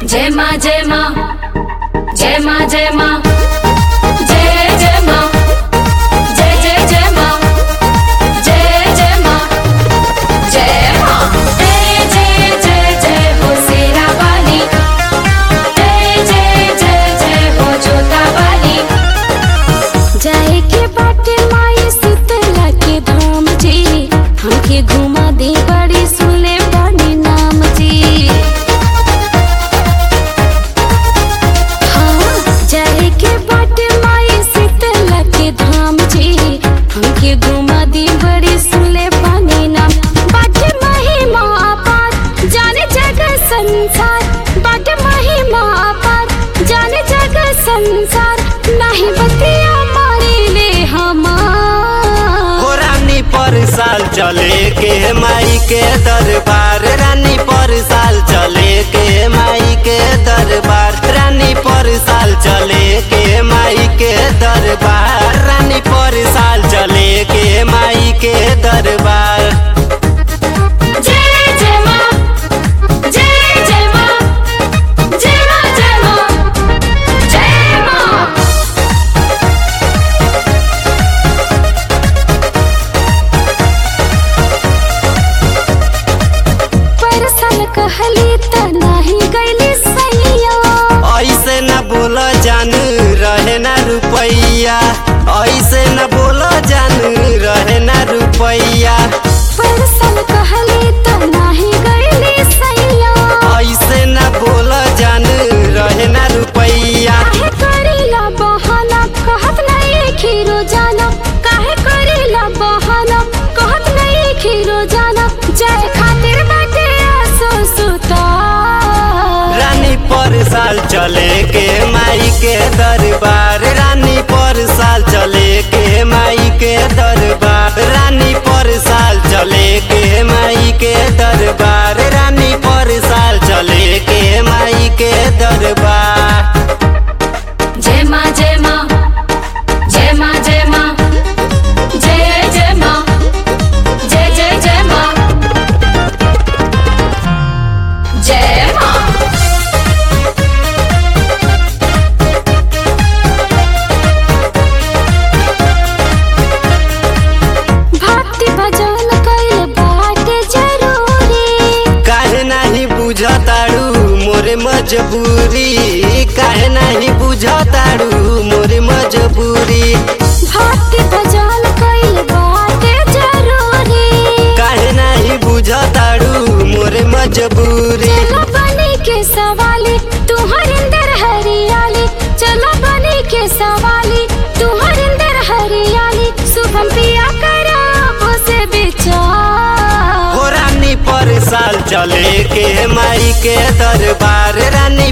जय माँ जय माँ जय माँ जय माँ जय जय माँ जय जय जय माँ जय जय माँ जय माँ जय जय जय जय हो शेरा वाली जय जय जय जय हो जोता वाली जाए के बाटे माई शीतला के धाम जी हमके घुमा दे बड़ी सुले बड़ी नाम जी हाँ जाए के बाटे माई शीतला के धाम जी हमके घुमा दे बड़ी सुले बड़ी नाम बाटे महिमा अपार जाने जगह संसार बाटे महिमा अपार जाने जगह संसार नहीं बतिया मारे ले हमार हो रानी पर साल चले के माई के दरबार रानी पर साल चले के माई के दरबार रानी पर साल चले के माई के दरबार रानी पर साल चले के माई के दरबार जय जय माँ जय जय माँ जय माँ जय माँ जय माँ परसल कहली त नाही गईली सैया ऐसे न बोल जान रहे ना रुपैया ऐसे न बोल जान रहे ना रुपैया परसल कहली त नाही गईली सैया ऐसे न बोल जान रहे ना रुपैया काहे करेला बहाना कहत नहीं खीरो जाना काहे करेला बहाना कहत नहीं खीरो जाना जाए खातिर बाटे आसो सुता रानी पर साल चले के माई के दरबार रानी पर साल चले के माई के दरबार रानी पर साल चले के माई के दरबार रानी पर साल चले के माई के दरबार जय माँ जय माँ जय माँ जय माँ जय जय माँ जय जय जय माँ जय माँ भक्ति भजन कइल बाटे जरूरी काहे नाही बुझताड़ू मोरे मजबूरी काहे नाही बुझताड़ू मोरे मजबूरी भक्ति भजन कइल बाटे जरूरी काहे नाही बुझताड़ू मोरे मजबूरी चलो बनी के सवाली तुहर अंदर हरियाली चलो बनी के सवाली तुहर अंदर हरियाली शुभम पिया करा से विचार हो रानी पर साल चले के माई के दरबार रानी